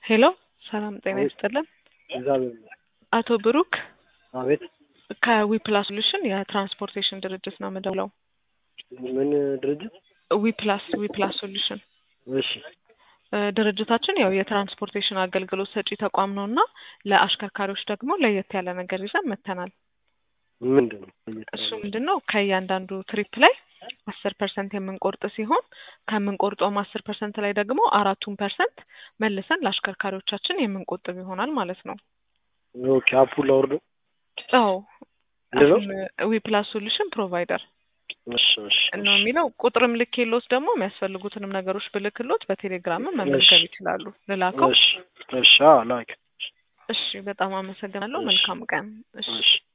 ሄሎ ሰላም ጤና ይስጥልን። እግዚአብሔር ይመስገን። አቶ ብሩክ አቤት ከዊፕላስ ሶሉሽን የትራንስፖርቴሽን ድርጅት ነው የምደውለው። ምን ድርጅት? ዊፕላስ ዊፕላስ ሶሉሽን እሺ እ ድርጅታችን ያው የትራንስፖርቴሽን አገልግሎት ሰጪ ተቋም ነው እና ለአሽከርካሪዎች ደግሞ ለየት ያለ ነገር ይዘን መጥተናል። ምንድን ነው? እሱ ምንድን ነው ከእያንዳንዱ ትሪፕ ላይ አስር ፐርሰንት የምንቆርጥ ሲሆን ከምንቆርጠውም አስር ፐርሰንት ላይ ደግሞ አራቱን ፐርሰንት መልሰን ለአሽከርካሪዎቻችን የምንቆጥብ ይሆናል ማለት ነው። ኦኬ አፑን ላውርዶ። አዎ ምንድን ነው? ዊፕላስ ሶሉሽን ፕሮቫይደር እሺ እሺ ነው የሚለው። ቁጥርም ልኬሎት ደግሞ የሚያስፈልጉትንም ነገሮች ብልክሎት በቴሌግራምም መመዝገብ ይችላሉ። ልላከው? እሺ እሺ አዎ ላክ። እሺ በጣም አመሰግናለሁ። እሺ። መልካም ቀን። እሺ እሺ